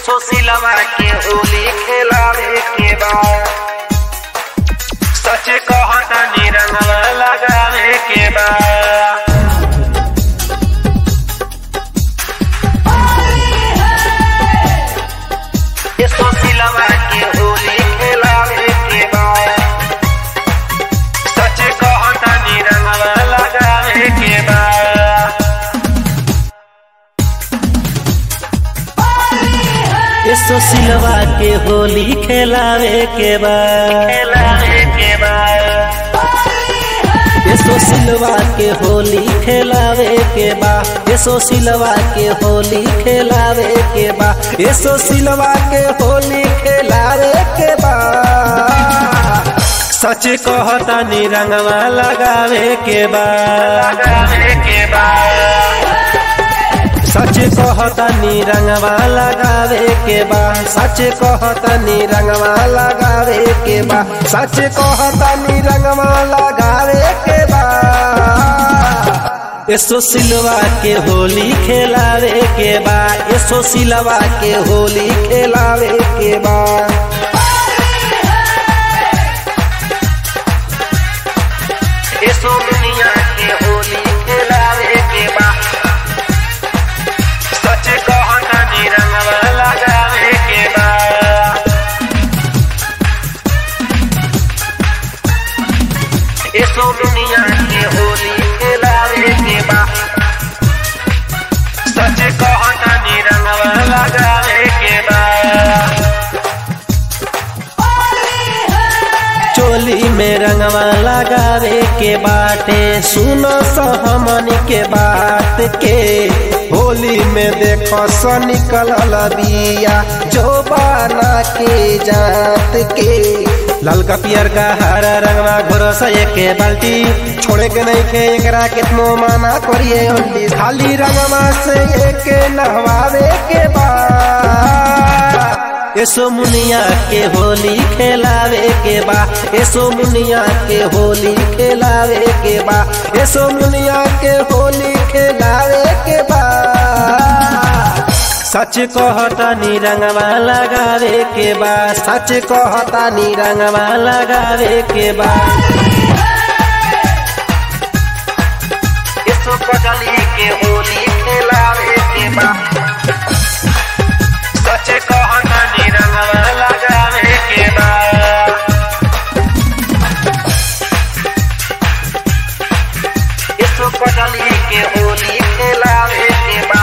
सुशीलवा के होली खेलावे के बा सच कहता रंगवा लगावे के बा ये सुशीलवा के होली खेलावे के बा सच कहता रंगवा लगावे के बा यसो सिलवा के होली खेलावे के बा खेलावे के बा यसो सिलवा के होली खेलावे के बा यसो सिलवा के होली खेलावे के बा यसो सिलवा के होली खेलावे के बा सच कहता रंगवा लगावे के बा लगावे के बा सच कहता रंगवा लगावे के बा सच कहता रंगवा लगावे के बा सच कहता रंगवा लगावे के बा यसो सिलवा के होली खेलावे के बा यसो सिलवा के होली खेलावे के बा ये सोमनिया के होली खेलावे के बा सच कहता रंगवा लगावे के बा ये सोमनिया के होली खेलावे के बा सच कहता रंगवा लगावे के बा चोली में रंगवा लगावे के बाटे सुनो सहमन के बात के होली में देखो स निकल बिया जो बाना के जात के ललका पियर का हरा रंगवा घोरो से के बाल्टी छोड़े के नहीं के एकरा कितनो माना करिए ओंडी खाली रंगवा से एक नहवावे के बाद एसो मुनिया के होली खेलावे के बा एसो मुनिया के होली खेलावे के बा एसो मुनिया के होली खेलावे के बा सच कहता रंगवा लगावे के बा सच कहता रंगवा लगावे के बा इसो कजली के होली खेलावे के बा सच कहता रंगवा लगावे के बा इसो कजली के होली खेलावे के बा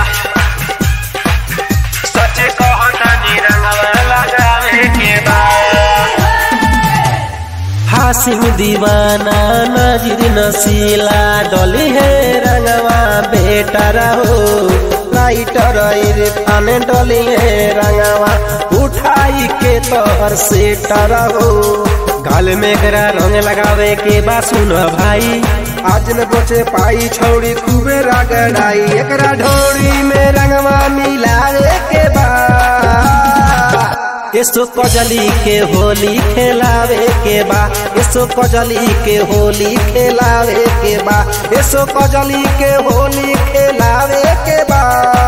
सच कहता रंगवा लगावे के बा हासिम दीवाना नजर नसीला डोली है रंगवा बेटा रहो लाइटर इरफान डोली है रंगवा उठाई के तोहर से रहो गाल में गरा रंग लगावे के बा सुन भाई आज न बचे पाई छौड़ी खूबे रगड़ाई एकरा ढोड़ी में रंगवा मिलावे के बा यसो कजली के होली खेलावे के बा यसो कजली के होली खेलावे के बा यसो कजली के होली खेलावे के बा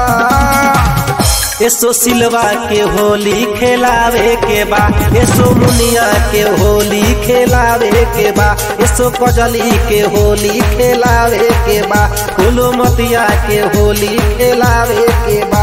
यसो सिलवा के होली खेलावे के बा यसो मुनिया के होली खेलावे के बा यसो कजली के होली खेलावे के बा फूलो मतिया के होली खेलावे के बा